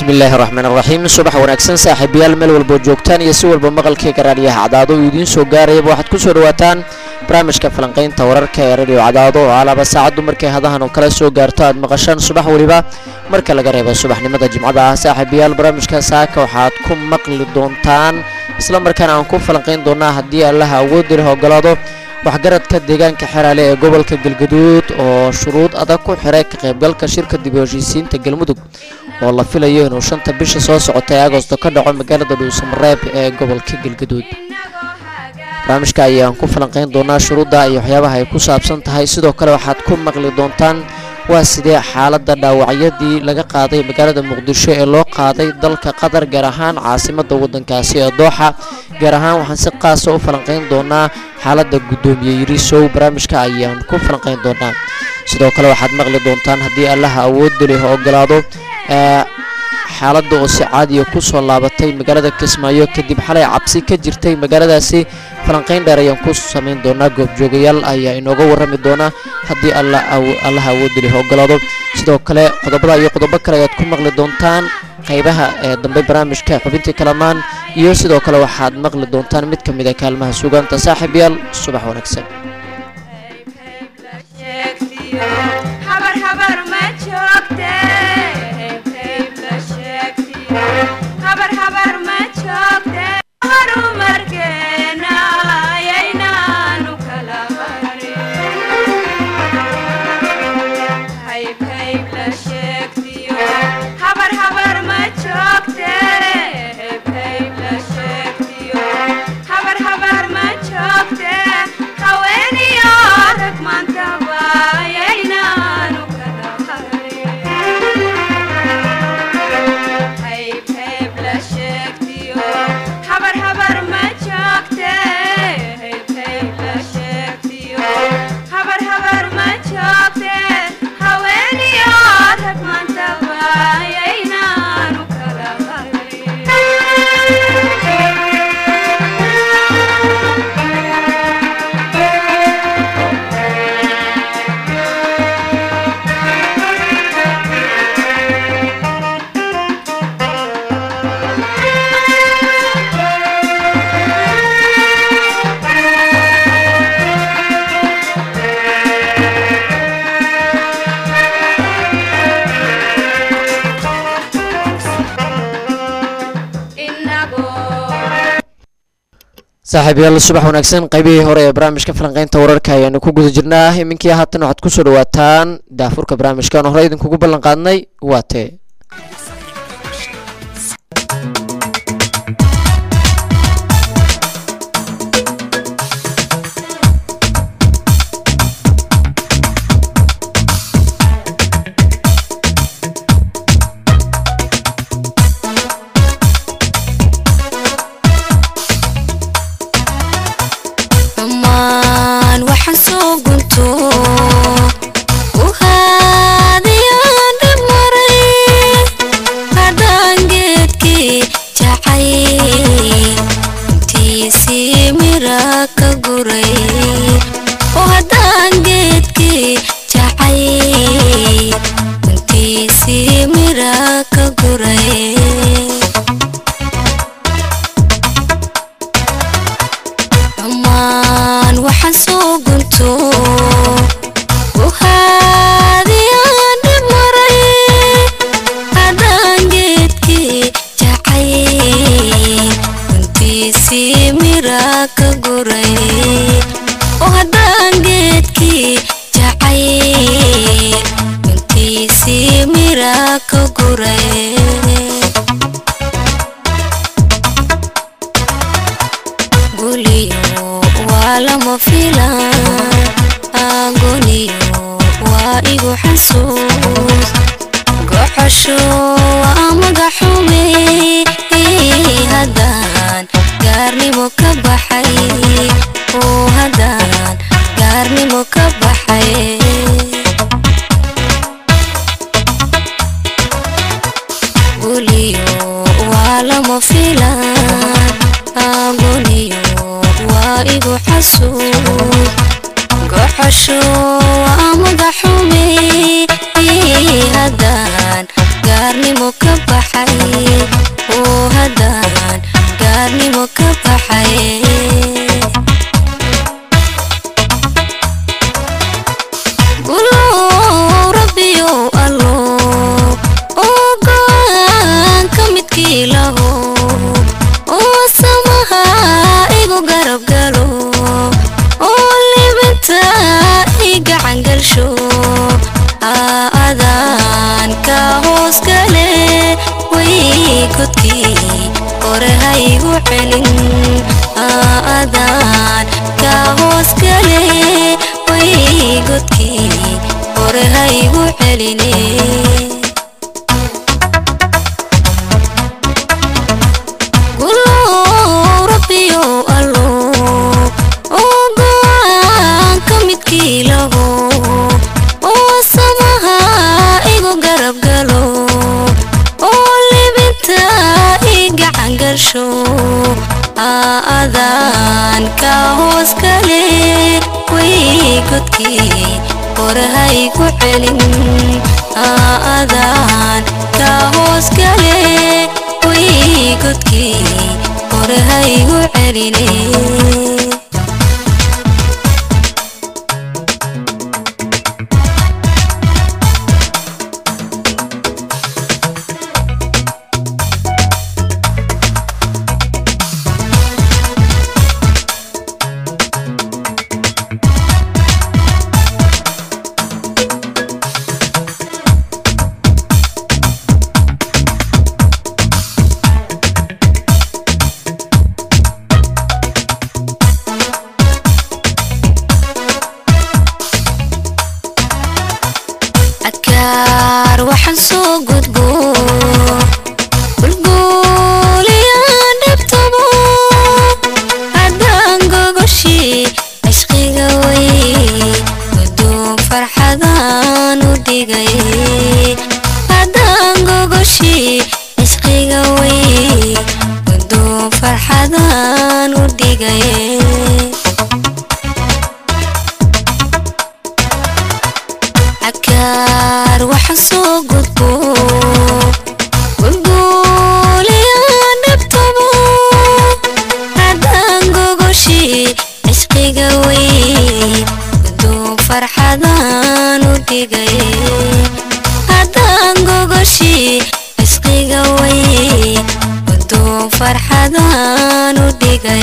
bismillaahi raxmaan raxiim subax wanaagsan saaxiibayaal meel walboo joogtaan iyo si walba maqalkii garaadyaha cadaado uu idiin soo gaarayaba waxaad ku soo dhawaataan barnaamijka falanqaynta wararka ee radio cadaado oo alaaba saacaddu markay hadahan oo kala soo gaarto aad maqashaan subax weliba marka laga reebo subaxnimada jimcada ah saaxiibayaal barnaamijka saaka waxaad ku maqli doontaan isla markaana aan ku falanqayn doonaa haddii allaha awoodi leh ogolaado waxgaradka deegaanka xeraale ee gobolka galgaduud oo shuruud adag ku xiray ka qaybgalka shirka dib u heshiisiinta galmudug oo la filayo inuu shanta bisha soo socota ee agosto ka dhaco magaalada dhuusamareeb ee gobolka galgaduud barnaamijka ayaan ku falanqayn doonaa shuruudda iyo waxyaabaha ay ku saabsan tahay sidoo kale waxaad ku maqli doontaan waa sidee xaaladda dhaawacyadii laga qaaday magaalada muqdisho ee loo qaaday dalka qatar gaar ahaan caasimadda waddankaasi ee dooxa gaar ahaan waxaan si qaasa u falanqayn doonaa xaaladda guddoomiye yirisow barnaamijka ayaan ku falanqayn doonaa sidoo kale waxaad maqli doontaan haddii allaha awoodda leh ogolaado xaaladda oo si caadiya ku soo laabatay magaalada kismaayo kadib xalay cabsi ka jirtay magaaladaasi falanqayn dheer ayaan ku samayn doonaa goobjoogayaal ayaa inooga warrami doona haddii allaha awoodda leh ogolaado sidoo kale qodobada iyo qodobo kale ayaad ku maqli doontaan qaybaha ee dambe barnaamijka xubintii kalamaan iyo sidoo kale waxaad maqli doontaan mid ka mid a kaalmaha sugaanta saaxiibyaal subax wanaagsan saaxiibayaal subax wanaagsan qaybihii hore ee barnaamijka falanqaynta wararka ayaanu ku guda jirnaa iminkii haatan waxaad ku soo dhawaataan daafurka barnaamijkan hore idinkugu ballan qaadnay waa tee haddaan gaarnimo ka baxa baxay oo haddaan gaarnimo ka baxay gulow rabbiyow allo oo go'aanka midkii laho oo samaha igu garab galo oo libinta i gacan galsho aadaan ka hoos gale way godkii hore ha igu celin aadaan ka hoos gale way godkii hore ha igu celine gulow rabbiyow allo oo go'aanka midkii laho oo samaha igu garab galo oo libinta i gacan galsho aadaan ka hoos gale way godkii hore ha igu celin aadaan ka hoos gale way godkii hore ha igu celine adkaar waxaan soo gudbo gulguuliyaan dhabtabo haddaan gogoshii cishqiga way guduun farxadaan u dhigay haddaan gogoshii cishqiga way guduun farxadaan u dhigay cakaar waxa soo gudbo gulguuliyaan dhabtabo haddaan gogoshii cishqiga way guduun farxadaan u dhigay haddaan gogoshii cishqiga way guduun farxadaan u dhigay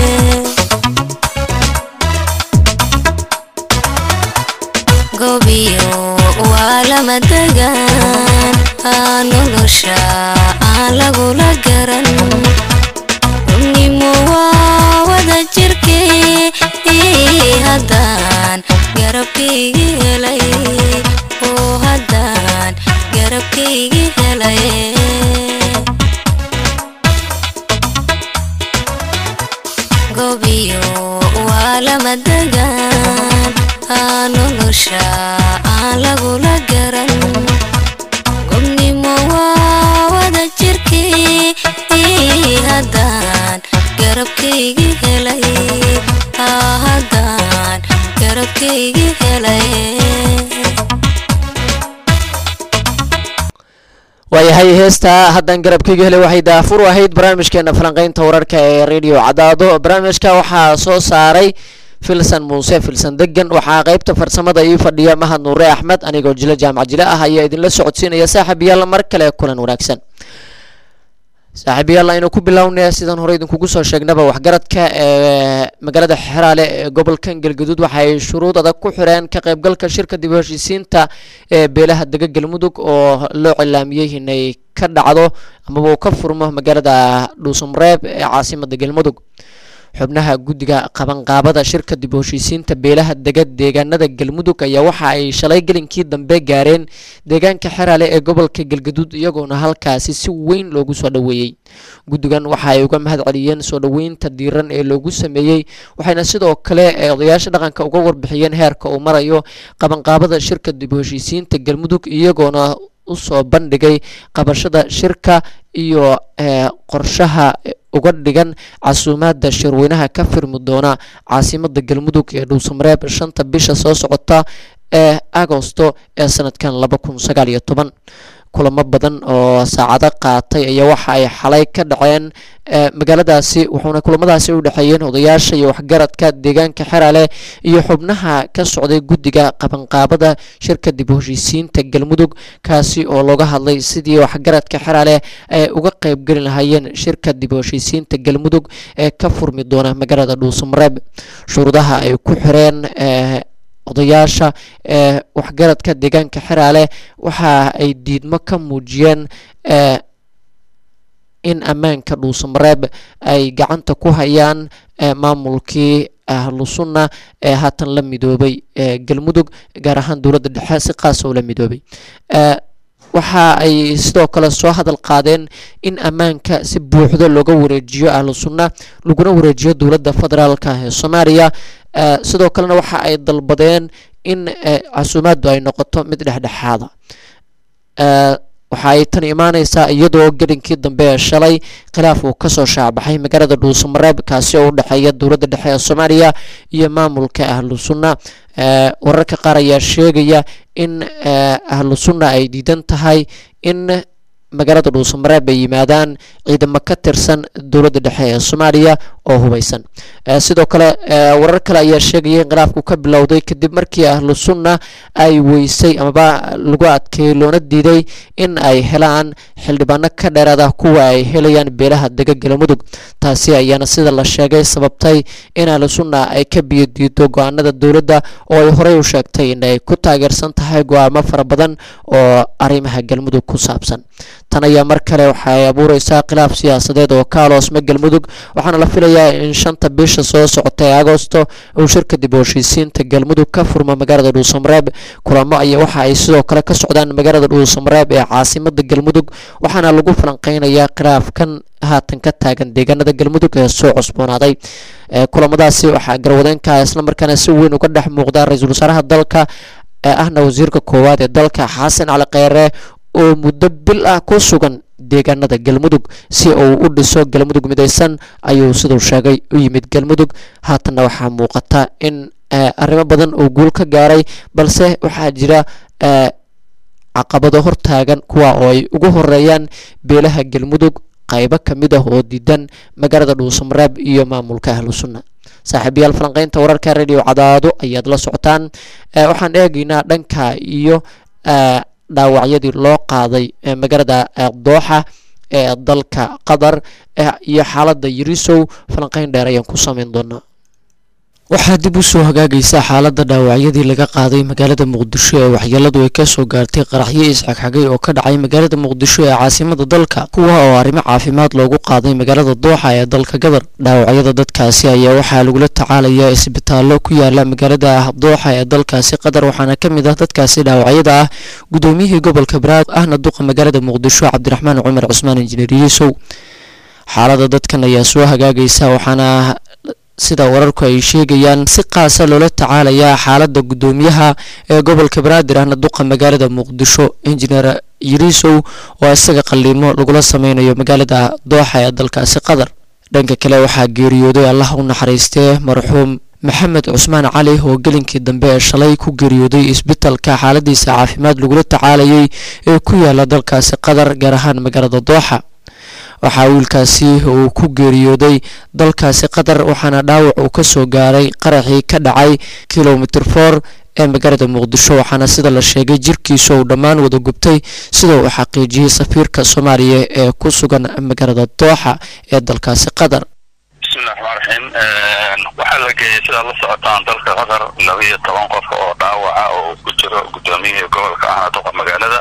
gobiyo waa lama degaan aa nolosha aan lagula garan runnimo waa wada jirkee haddaan garabkaygi helay oo haddaan garabkaygi helay gobiyo waa lama degaan aa nolosha aan lagula garan gobnimo waa wada jirkee haddaan garabkaygi helay aa haddaan garabkaygi helay waayahay heesta haddaan garabkayga helay waxay daafur u ahayd barnaamijkeena falanqeynta wararka ee radio cadaado barnaamijka waxaa soo saaray filsan muuse filsan degan waxaa qeybta farsamada ii fadhiya mahad nuure axmed anigoo jilo jaamac jile ah ayaa idinla socodsiinaya saaxiibayaal mar kale kulan wanaagsan saaxiibayaal aynu ku bilownay sidaan hore idinkugu soo sheegnaba waxgaradka ee magaalada xeraale ee gobolkan galgaduud waxay shuruud adag ku xireen ka qaybgalka shirka dib u heshiisiinta ee beelaha dega galmudug oo loo cilaamiyey inay ka dhacdo amaba uu ka furmo magaalada dhuusumreeb ee caasimada galmudug xubnaha guddiga qabanqaabada shirka dib u heshiisiinta beelaha dega deegaanada galmudug ayaa waxa ay shalay gelinkii dambe gaareen deegaanka xeraale ee gobolka galgaduud iyagoona halkaasi si weyn loogu soo dhoweeyey guddigan waxa ay uga mahad celiyeen soo dhoweynta diiran ee loogu sameeyey waxayna sidoo kale odayaasha dhaqanka uga warbixiyeen heerka uu marayo qabanqaabada shirka dib u heshiisiinta galmudug iyagoona usoo bandhigay qabashada shirka iyo qorshaha uga dhigan casuumaadda shirweynaha ka firmi doona caasimada galmudug ee dhuusamareeb shanta bisha soo socota ee agosto ee sanadkan laba kun sagaal iyo toban kulamo badan oo saacado qaatay ayaa waxa ay xalay ka dhaceen magaaladaasi wuxuuna kulamadaasi u dhexeeyeen odayaasha iyo waxgaradka deegaanka xeraale iyo xubnaha ka socday guddiga qabanqaabada shirka dib u heshiisiinta galmudug kaasi oo looga hadlay sidii waxgaradka xeraale ay uga qeybgeli lahaayeen shirka dib u heshiisiinta galmudug ee ka furmi doona magaalada dhuusamareeb shuruudaha ay ku xireen odayaasha ee waxgaradka deegaanka xeraale waxa ay diidmo ka muujiyeen in ammaanka dhuusamareeb ay gacanta ku hayaan maamulkii ahlu sunna ee haatan la midoobay galmudug gaar ahaan dowladda dhexe si qaas oo la midoobay waxa ay sidoo kale soo hadal qaadeen in ammaanka si buuxda looga wareejiyo ahlu sunna laguna wareejiyo dowladda federaalka ee soomaaliya sidoo kalena waxa ay dalbadeen in casuumaaddu ay noqoto mid dhexdhexaada waxa ay tan imaaneysaa iyadoo gelinkii dambe ee shalay khilaaf uu kasoo shaacbaxay magaalada dhuusamareeb kaasi oo u dhexeeya dowladda dhexe ee soomaaliya iyo maamulka ahlu sunna wararka qaar ayaa sheegaya in ahlu sunna ay diidan tahay in magaalada dhuusamareeb ay yimaadaan ciidamo ka tirsan dowladda dhexe ee soomaaliya oo hubeysan sidoo kale warar kale ayaa sheegaya in khilaafku ka bilowday kadib markii ahlu sunna ay weysay amaba lagu adkeeyey loona diiday in ay helaan xildhibaano ka dheeraada kuwa ay helayaan beelaha dega galmudug taasi ayaana sida la sheegay sababtay in ahlu sunna ay ka biyo diido go-aanada dowladda oo ay horey u sheegtay in ay ku taageersan tahay go-aamo fara badan oo arrimaha galmudug ku saabsan tan ayaa mar kale waxaay abuureysaa khilaaf siyaasadeed oo ka aloosma galmudug waxaana la filayaa in shanta bisha soo socota ee agosto uu shirka dib u heshiisiinta galmudug ka furmo magaalada dhuusamareeb kulamo ayaa waxa ay sidoo kale ka socdaan magaalada dhuusamareeb ee caasimada galmudug waxaana lagu falanqeynayaa khilaafkan haatan ka taagan deegaanada galmudug ee soo cusboonaaday kulamadaasi waxaa garwadeenka islamarkaana si weyn uga dhex muuqda ra-iisul wasaaraha dalka ee ahna wasiirka koowaad ee dalka xasan cali kheyre oo muddo bil ah ku sugan deegaanada galmudug si uu u dhiso galmudug midaysan ayuu siduu sheegay u yimid galmudug haatanna waxaa muuqata in arrimo badan uu guul ka gaaray balse waxaa jira caqabado hortaagan kuwa oo ay ugu horeeyaan beelaha galmudug qaybo ka mid ah oo diidan magaalada dhuusamareeb iyo maamulka ahlu sunna saaxiibayaal falanqeynta wararka radio cadaado ayaad la socotaan waxaan eegaynaa dhanka iyo dhaawacyadii loo qaaday magaalada dooxa ee dalka qatar iyo xaaladda yarisow falanqeyn dheer ayaan ku sameyn doonaa waxaa dib u soo hagaagaysa xaaladda dhaawacyadii laga qaaday magaalada muqdisho ee waxyeeladu ay kasoo gaartay qaraxyo isxagxagay oo ka dhacay magaalada muqdisho ee caasimada dalka kuwa oo arrimo caafimaad loogu qaaday magaalada dooxa ee dalka gadar dhaawacyada dadkaasi ayaa waxaa lagula tacaalayaa isbitaallo ku yaala magaalada dooxa ee dalkaasi qatar waxaana ka mid ah dadkaasi dhaawacyada ah gudoomiyihii gobolka baraad ahna duqa magaalada muqdisho cabdiraxmaan cumar cusmaan injineer yuusow xaalada dadkan ayaa soo hagaagaysa waxaana sida wararku ay sheegayaan si qaasa loola tacaalayaa xaaladda guddoomiyaha ee gobolka banaadir ahna duqa magaalada muqdisho injineer yariisow oo isaga qalliimo lagula sameynayo magaalada dooxa ee dalkaasi qatar dhanka kale waxaa geeriyooday allah u naxariistee marxuum maxamed cusmaan cali oo gelinkii dambe ee shalay ku geeriyooday isbitalka xaaladiisa caafimaad lagula tacaalayay ee ku yaala dalkaasi qatar gaar ahaan magaalada dooxa waxaa wiilkaasi uu ku geeriyooday dalkaasi qatar waxaana dhaawac uu ka soo gaaray qaraxii ka dhacay kilomitr for ee magaalada muqdisho waxaana sida la sheegay jirkiisa uu dhammaan wada gubtay sida uu xaqiijiyey safiirka soomaaliya ee ku sugan magaalada dooxa ee dalkaasi qatar bismillahi raxmaan raxiim waxaa la geeyey sidaad la socotaan dalka qatar laba iyo toban qof oo dhaawaca oo ku jiro guddoomiyihii gobolka ahna duqa magaalada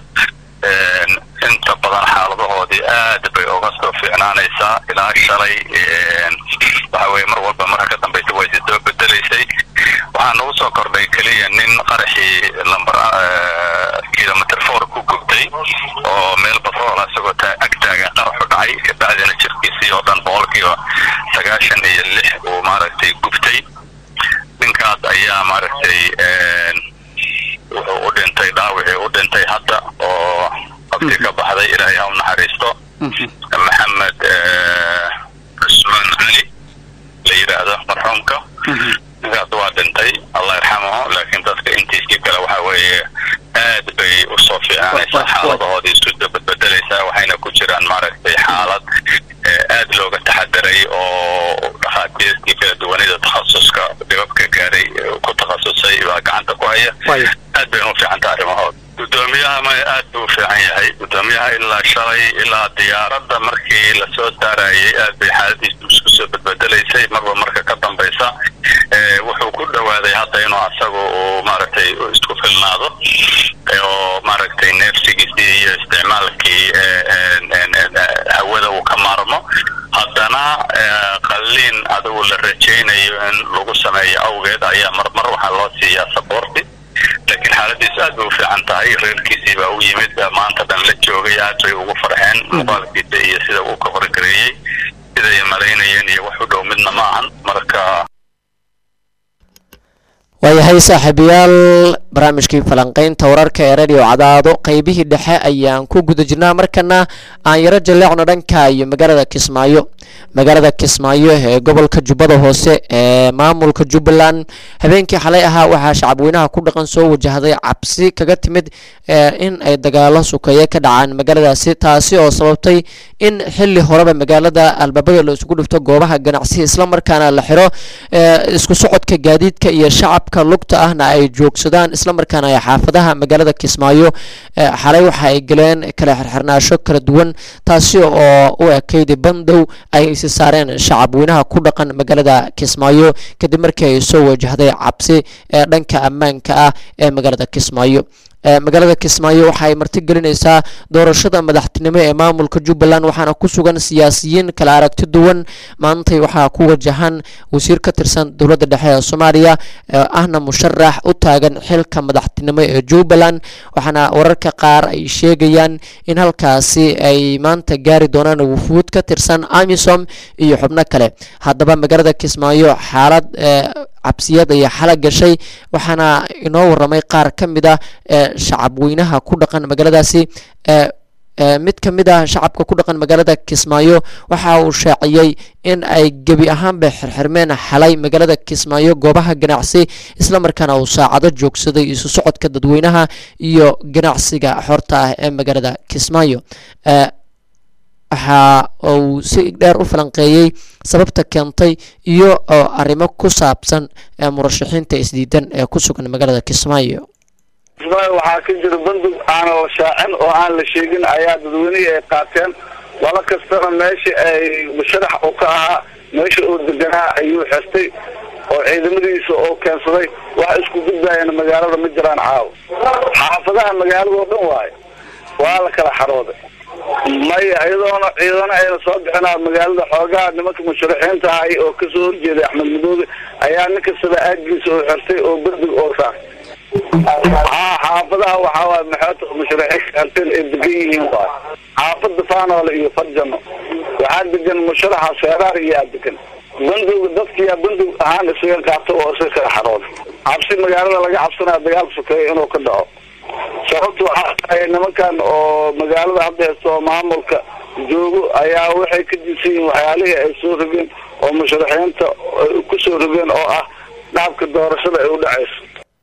inta badan xaaladahoodii aad bay uga soo fiicnaanaysaa ilaa shalay waxa weye mar walba marka ka dambaysa way si soo bedelaysay waxaa nagu soo kordhay keliya nin qaraxii lamber kilomitr four ku gubtay oo meel batroola isagoo ag taagan qaraxu dhacay kabacdina jirkiisii oo dhan boqolkiiba sagaashan iyo lix uu maaragtay gubtay ninkaas ayaa maaragtay wuxuu u dhintay dhaawicii u dhintay hadda oo qofkii ka baxday ilaahay ha u naxariisto maxamed cusmaan cali la yidhaahdo marxuumka ninkaas waa dhintay allah yarxamahu laakiin dadka intiisii kale waxa weeye aad bay usoo fiicnaanaysaa xaaladahoodii isu maaragtay baa gacanta ku haya Waaya. aad bayna u fiican tahay arrimahooda gudoomiyaha ma aad buu u fiican yahay gudoomiyaha ilaa shalay ilaa diyaaradda markii lasoo saarayay aad bay xaaladiisu isku soo bedbedelaysay marba marka ka dambaysa Eh, wuxuu ku dhawaaday hadda inuu asagu uu maaragtay isku filnaado eh, oo maaragtay neefsigiisii iyo isticmaalkii eh, en- en- en- eh, hawada uu ka maarmo haddana eh, qalliin adigu la rajaynayo in lagu sameeyo awgeed ayaa marmar waxaa loo siiyaa saboorti laakiin xaaladiisu aad bay u fiican tahay reerkiisii baa u yimid maanta dhan la joogay aad bay ugu farxeen muuqaalkiisa iyo sida uu ka horgareeyey siday malaynayeen iyo wax u dhow midna ma ahan marka waayahay saaxiibayaal barnaamijkii falanqaynta wararka ee radio cadaado qeybihii dhexe ayaan ku guda jirnaa markana aan yaro jaleecno dhanka iyo magaalada kismaayo magaalada kismaayo ee gobolka jubbada hoose ee maamulka jubbaland habeenkii xalay ahaa waxaa shacabweynaha ku dhaqan soo wajahday cabsi kaga timid ee in ay dagaalo sukeeye ka dhacaan magaaladaasi taasi oo sababtay in xili horeba magaalada albaabada la isugu dhifto goobaha ganacsiga islamarkaana la xiro ee isku socodka gaadiidka iyo shacabka lugta ahna ay joogsadaan islamarkaana ay xaafadaha magaalada kismaayo ee xalay waxa ay galeen kala xirxirnaasho kala duwan taasi oo u ekayd bandow ay isi saareen shacabweynaha ku dhaqan magaalada kismaayo kadib markii ay soo wajahday cabsi ee dhanka ammaanka ah ee magaalada kismaayo ee magaalada kismaayo waxa ay marti gelinaysaa doorashada madaxtinimo ee maamulka jubbaland waxaana ku sugan siyaasiyiin kala aragti duwan maantay waxaa ku wajahan wasiir ka tirsan dowladda dhexe ee soomaaliya ee ahna musharax u taagan xilka madaxtinimo ee jubbaland waxaana wararka qaar ay sheegayaan in halkaasi ay maanta gaari doonaan wufuud ka tirsan amisom iyo xubno kale haddaba magaalada kismaayo xaalad ee cabsiyad ayaa xala gashay waxaana inoo waramay qaar ka mid ah ee shacabweynaha ku dhaqan magaaladaasi ee ee mid ka mid ah shacabka ku dhaqan magaalada kismaayo waxa uu shaaciyey in ay gebi ahaanba xirxirmeen xalay magaalada kismaayo goobaha ganacsi islamarkaana uu saacado joogsaday isu socodka dadweynaha iyo ganacsiga xorta ah ee magaalada kismaayo ee waxa uu si dheer u falanqeeyey sababta keentay iyo oo arrimo ku saabsan ee murashaxiinta isdiidan ee ku sugan magaalada kismaayo kismaayo waxaa ka jira bandug aan la shaacin oo aan la sheegin ayaa dadweynihii ay qaateen laba kastana meesha ay musharax uu ka ahaa meesha uu deganaa ayuu xirtay oo ciidamadiisa oo keensaday wax isku gudbaayana magaalada ma jiraan caawa xaafadaha magaalada oo dhan waayo waa la kala xarooday maya iyadoona ciidana ayna soo bixinaa magaalada xoogaha nimanka musharaxiinta ahay oo kasoo horjeeday axmed madoobe ayaa nin kastaba aagiisa oo xirtay oo bandug oo saaray haa xaafadaha waxaa waay maxoota musharaxiin xirteen ay degan yihiin waay xaafada faanoole iyo farjano waxaa degan musharaxa seeraar iyaa degan bandug dadkiyaa bandug ahaan isaga qaato oo isaga kala xarooda cabsi magaalada laga cabsanaya dagaal sokeeya inuu ka dhaco sababta waxaa tahay nimankan oo magaalada hadda haysto oo maamulka joogo ayaa waxay ka disan yihiin waxyaalihii ay soo rogeen oo musharaxiinta ay ku soo rogeen oo ah dhaabka doorashada ay u dhacayso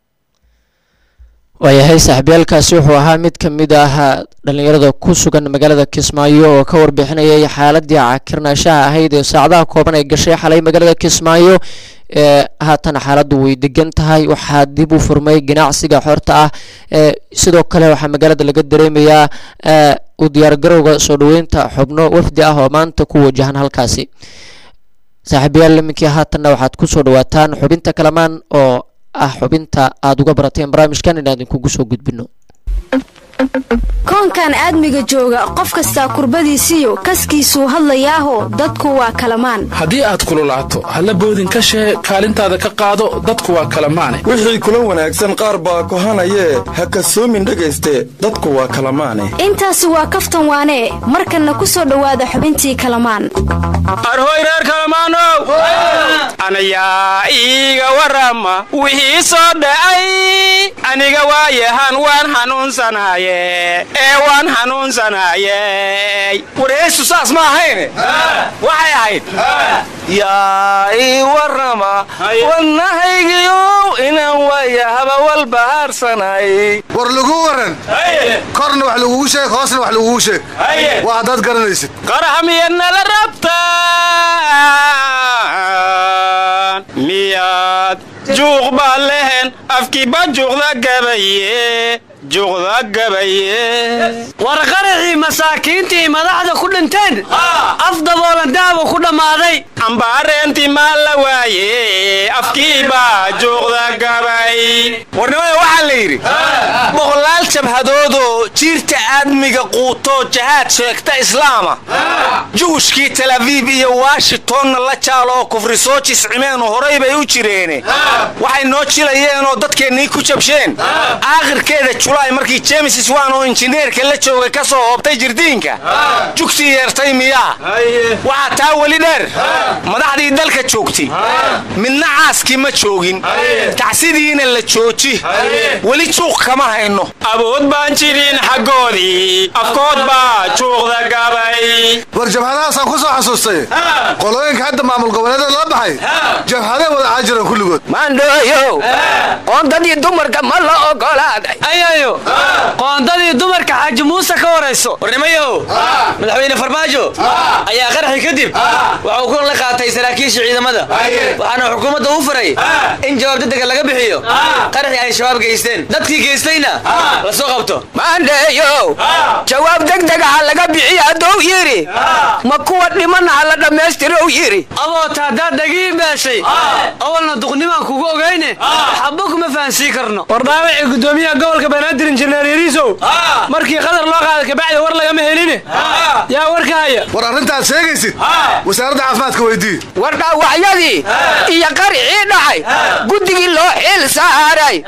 waayahay saaxiibayaalkaasi wuxuu ahaa mid ka mid ah dhallinyarada ku sugan magaalada kismaayo oo ka warbixinayay xaaladii cakirnaashaha ahayd ee saacadaha kooban ay gashay xalay magaalada kismaayo ee haatan xaaladdu way degan tahay waxaa dib u furmay ganacsiga xorta ah ee sidoo kale waxaa magaalada laga dareemayaa ee u diyaargarowga soo dhoweynta xubno wafdi ah oo maanta ku wajahan halkaasi saaxiibayaal iminkii haatanna waxaad ku soo dhawaataan xubinta kalamaan oo ah xubinta aada uga barateen barnaamijkan inaan idinkugu soo gudbino koonkan aadmiga jooga qof kastaa kurbadiisiyo kaskiisuu hadlayaaho dadku waa kalamaan haddii aad kululaato halla boodin ka shee kaalintaada ka qaado dadku waa kala maane wixii kula wanaagsan qaar baa kohanayee ha kasoomin dhegayste dadku waa kala maane intaasi waa kaftan waanee markanna ku soo dhowaada xubintii kalamaan arhoy reer kalamaanow anayaa iiga warama wixii soo dhacay aniga waayahan waan xanuunsanaye ee waan xanuunsanaye wareysu saas ma ahayne waxay ahayd yaa ii warama wadnahaygiyow inaan waayahaba walbahaarsanay war laguu waran korna wax lagugu sheeg hoosna wax lagugu sheeg waa haddaad garanaysid qarax miyaad nala rabtaan miyaad juuq baa lehen afkiiba juuqda gabaye juuqda gabaye war qaraxii masaakiintii madaxda ku dhinteen af daboolan daaba ku dhammaaday ambaareenti maa la waaye afkiiba juuqda gabay warnimada waxaa la yidhi boqolaal jabhadoodoo jiirta aadmiga quutoo jahaad sheegta islaama juushkii tel abiib iyo washingtonna la jaaloo kufri soo jiscimeenu horay bay u jireene waxay noo jilayeenoo dadkeennii ku jabsheen aakhirkeeda julaay markii james iswan oo injineerka la jooga ka soo hoobtay jirdiinka jugtii yeertay miyaa waxaa taa weli dheer madaxdii dalka joogtay midna caaskii ma joogin tacsidiina la jooji weli juuq kama hayno awood baan jirin xaggoodii afkood baa juuqda gabay war jabhadahaasaan ku soo xasuustay qolooyinka hadda maamul goboleedada la baxay jabhaday wada caajiran kulligood maandhooyow qoondadii dumarka ma la ogolaaday ayayo qoondadii dumarka xaaji muuse ka warayso warnimayow madaxweyne farmaajo ayaa qaraxi kadib waxuu kulan la qaatay saraakiisha ciidamada waxaana xukuumadda u faray in jawaab degdega laga bixiyo qaraxii ay shabaab geysteen dadkii geystayna la soo qabto maandheeyow jawaab degdega ha laga bixiya hadduu yidhi ma kuwa dhiman ha la dhammaystirow yidhi aboota haddaad dhagii beeshay awalna duqnimaan kugu ogayne xabbo kuma fahansiin karno war dhaawacii gudoomiyaha gobolka banaadir injineer yariisow markii qadar loo qaaday kabacdi war lagama heline yaa warka haya war arrintaad sheegaysid wasaaradda caafimaadka weydii war dhaawacyadii iyo qarixii dhacay guddigii loo xil saaray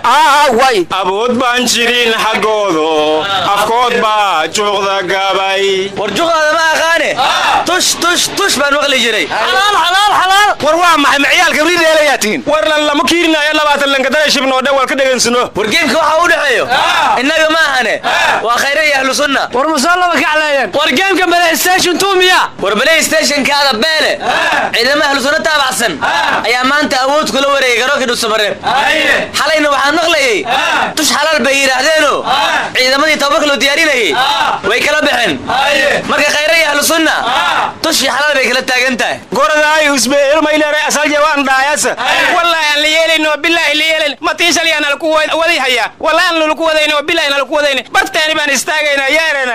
aaway awood baan jirin xaggoodo afkood baa juuqda gabay war juqdaada ma aqaane tush tush tush baan maqli jiray xalaal xalaal xalaal war waa maxay maciyaalka rideelayaa tihiin war lan lama kiirinayo labaatan lankadara shibnoo dhan wal ka dhegansano war geemka waxaa u dhexeeyo innaga ma ahane waa khayra iyo ahlu sunna war musallaba kacleeyeen war geemka playstation two miya war playstation-kaada beele ciidama ahlu sunna taabacsan ayaa maanta awood kula wareegay garoonka dhuusamareeb xalayna waxaan maqlayey tush xalaal bay yidhaahdeeno ciidamadii tababarka loo diyaarinayay way kala baxeen marka khayra iyo ahlu sunna tushii xalaal bay kala taagan tahay goradaay usbeelmayleere asal jawaan dhaayasa wallahi aan la yeelayno billahi la yeelayn matiishal yaan laku waday hayaa wallahi aan laku wadayno billahi aan laku wadayno bartaani baan istaagayna yeerana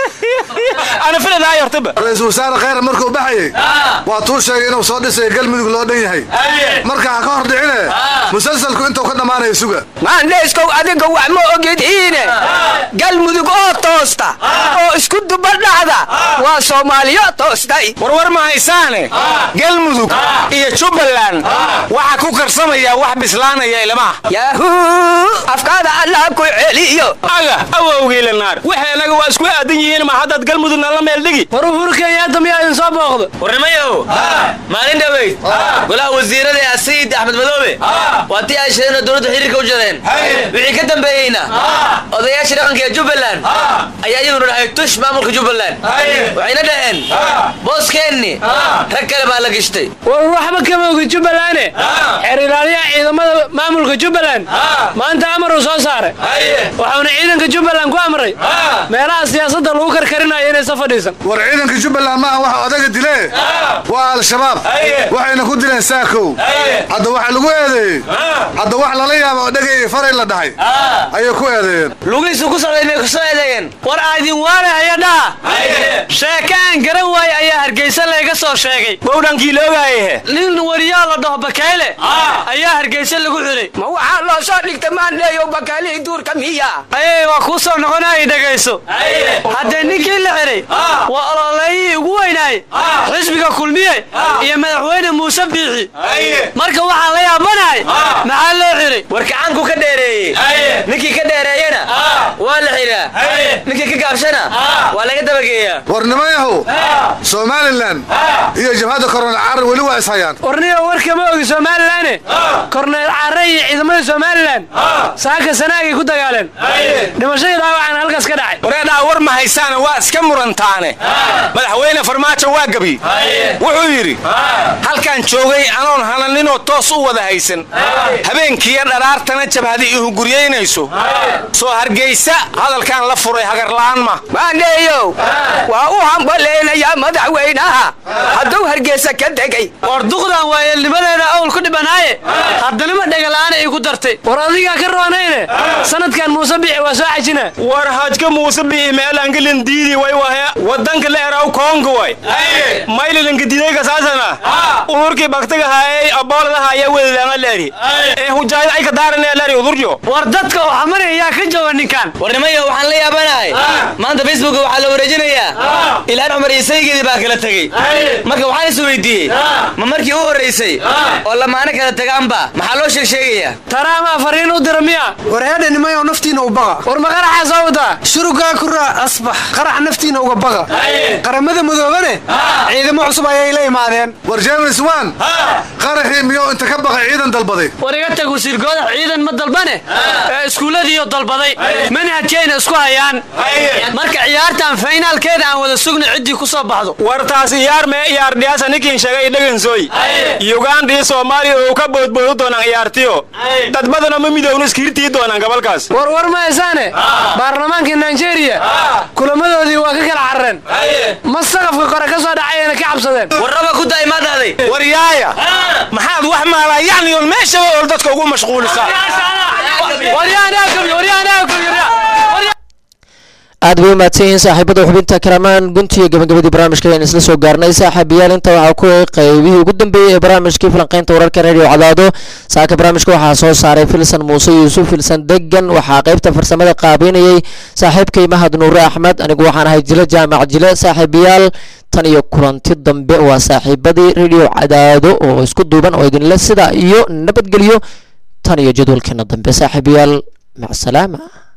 ana filadaay hortaba ra-iisul wasaare khayra markuu baxayey waa tuu sheegay inuu soo dhisayo galmudug loo dhan yahay marka ha ka hor dhicine musalsalku intuu ka dhammaanaya suga maandhayskow adiga wax ma ogidhiine galmudug oo toosta oo isku duba dhacda waa soomaaliyo toostay warwar ma haysaane galmudug iyo jubbaland waxaa ku karsamaya wax bislaanaya ilmaha yaahuu afkaada allah ku celiyo aga awowgiila naar waxay anaga waa isku aadan yihiin ma haddaad galmudugna la meel dhigi war uhuru kenyaata miyaa idin soo booqdo warnimayow maalin dhaweyd golaha wasiirada ee sayid axmed madoobe waa tii ay sheegeen oo dowladda xiriirka u jareen wixii ka dambeeyeyna odayaasha dhaqanka ee jubbaland ayaa iyaguna dhahay tush maamulka jubbaland waxayna dhaheen booskeenni rag kale baa la gishtay war waxba kama ogi jubbalande xeer ilaaliyaha ciidamada maamulka jubbaland maanta amar uu soo saaray waxauna ciidanka jubbaland ku amray meelaha siyaasadda lagu karkarinayo inaysa fadhiisan war ciidanka jubbaland maaha waxa odaga dilee waa al-shabaab waxayna ku dileen saakow hadda waxa lagu eedeeyey hadda wax lala yaaba oo dhegay faray la dhahay ayay ku eedeeyeen lugihiisu ku socday may ku soo eedeeyeen war aydin waale haya dhaha sheeke aan garan waaye ayaa hargeysa layga soo sheegay bowdhankii loogaayhe nin wariyaa la dhaho bakayle ayaa hargeysa lagu xidhay ma waxaa loo soo dhigta maandheeyo bakaalihii duurka miya ayay waa kuu soo noqonaya dhegayso haddee ninkii la xidhay waa ololeeyihii ugu weynaayey xisbiga kulmiye iyo madaxweyne muuse biixi marka waxaa la yaabanahay maxaa loo xidhay war kacaanku ka dheereeyey ninkii ka dheereeyena waa la xidhaa ninkii ka gaabshana waa laga dabageeyaa war nimayahow somalilan iyo jabhadda korona carar weli waa ishayaan warniyo warkama ogi somalilanne korneel carre iyo ciidamada somalilan saaka sanaagay ku dagaaleen dhimashadii dhaawacana halkaas ka dhacay wareedhaa war ma haysaane waa iska murantaane madaxweyne farmaajo waa gabi wuxuu yidhi halkaan joogay anoon hananinoo toos u wada haysan habeenkiiyo dharaartana jabhadi ihuguryaynayso soo hargaysa ha hadalkaan la furay hagarla'aan ma maandheeyow waa u hambalaynayaa madaxweynaha hadduu hargeysa ka degay war duqdan waayeelnimadeeda awl ku dhibanaaye haddana ma dhegala'aana igu dartay war adigaa ka roonayne sanadkan muuse bici waa soo xajina war hajka muuse bici meelangalin diidi way wahe wadanka la eraw koonka way maylilanka didayka saasana udurkii baktigahaayey abooladaha ayaa wedadaanga leeri ee hujaayad ay ka daaranaya leeri udurjo war dadka oo xamaraya yaa ka jooga ninkan warnimayo waxaan la yaabanahay maanta facebooka waxaa la wareejinayaa ilhaan cumar iyo saygeedii baa kala tegey marka waxaan is weydiiyey ma markii u horraysay oo lamaano kala tagaanba maxaa loo sheeg sheegayaa taraamaa fariin u dira miya warheedha nimayow naftiina u baqa war ma qaraxaa soo wadaa shurugaa kuraa asbax qarax naftiina uga baqa qaramada madoobane ciidamo cusub ayay la imaadeen war james wan qaraxii miyuu inta ka baqay ciidan dalbaday war iga tag wasiir goodax ciidan ma dalbane ee iskuulladiiyo dalbaday manhajkayna isku hayaan marka ciyaartan faynaalkeeda aan wada sugna ciddii ku soo baxdo war taas iyaar mee iyaar dhiyaasa ninkiin sheegay dhagansooy uganda iyo soomaaliya oo ka boodboodu doonaan ciyaartiyo dad badana ma midowna iskiirtii doonaan gobolkaas war war ma haysaane baarlamaanka nigeria kulamadoodii waa ka kala carareen ma saqafka kore ka soo dhacayana ka cabsadeen warraba ku daay maa dhahday war yaaya maxaad wax maalaa yacniyoon meeshaba ool dadka ugu mashquulisaa aad bay u mahadsan yihiin saaxiibada xubinta kalamaan guntiga gabagabadii barnaamijka ayaan isla soo gaarnay saaxiibayaal inta waxaa ku qaybihii ugu dambeeyey ee barnaamijkii falanqaynta wararka radio cadaado saaka barnaamijka waxaa soo saaray filsan muuse yuusuf filsan degan waxaa qaybta farsamada qaabeynayay saaxiibkay mahad nuure axmed anigu waxaan ahay jile jaamac jile saaxiibayaal tan iyo kulanti dambe waa saaxiibadii radio cadaado oo isku duuban oo idinle sidaa iyo nabadgelyo tan iyo jadwalkeena dambe saaxiibayaal macsalaama